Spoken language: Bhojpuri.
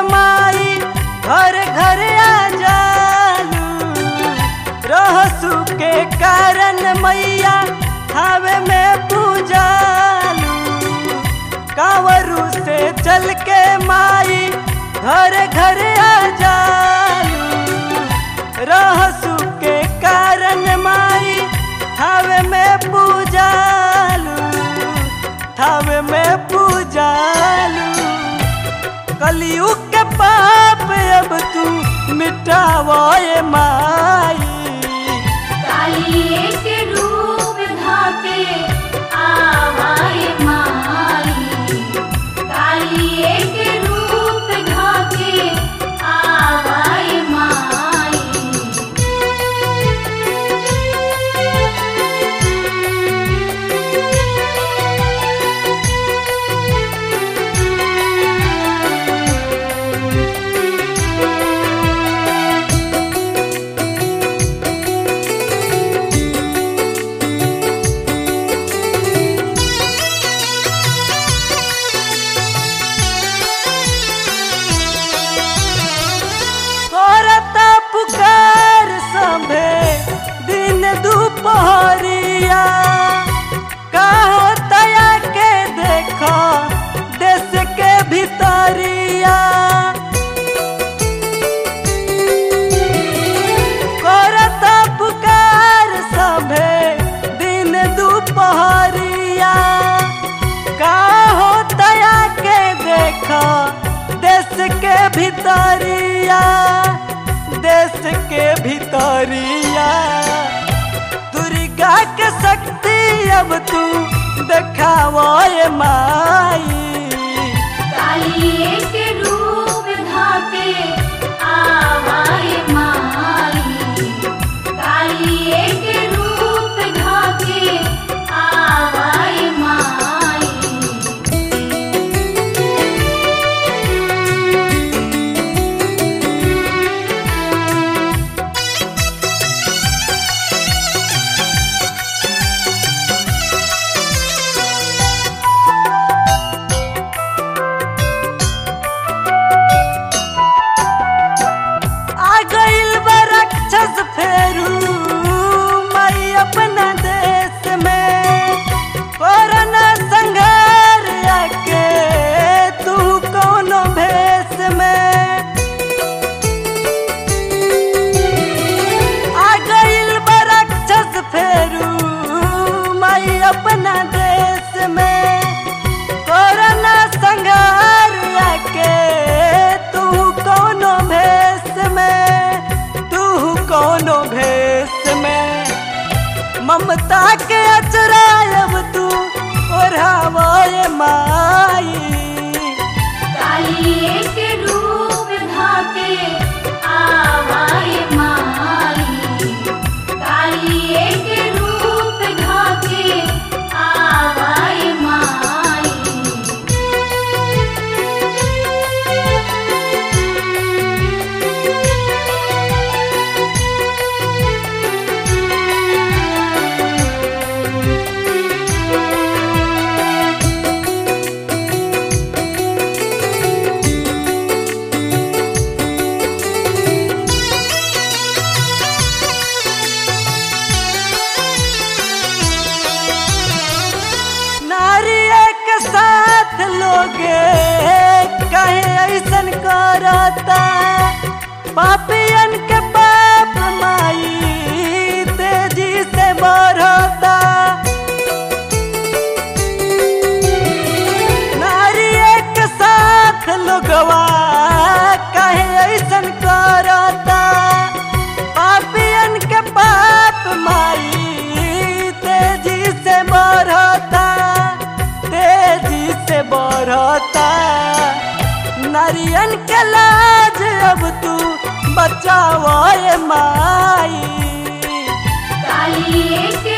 माई घर घर आ जालू रहसु के कारण मैया हवे में पूजालू कांवरू से चल के माई घर घर आ जालू रहसु के कारण माई हवे में पूजालू हवे में पूजालू कलयुग के पाप अब तू मिटावे माई कालिए के रूप धाके आवाए माई कालिए के रूप धाके आवाए माई करता पुकार संभे दिन दुपहरिया कहो तया के देखो देश के भितरिया करता पुकार संभे दिन दुपहरिया काहो तया के देखो देश के भितरिया देश के भितरिया दुर्गा के शक्ति अब तू देखावा माई कालिए के रूप धाके आवाए माई कालिए के रूप धाके आवाए माई आ गइल बा राक्षस फेरू मई अपना देश में कोरोना संघार आके तू कौनो भेष में आ गइल बा राक्षस फेरू मई अपना देश में कोरोना संघार आके तू कौनो भेष में तू कौनो भेष में ममता के अचरायब तू ओढ़ावे माई कालिए के रूप धाके आवाए माई कालिए के रूप धाके आवाए माई नारी के साथ लोगे कहे ऐसन करता पापियन के पाप माई तेजी से बढ़ता नारी के साथ लोगवा कहे ऐसन करता पापियन के पाप माई तेजी से बढ़ता तेजी से बढ़ता नारियन के लाज अब तू बचाओ माई कालिए के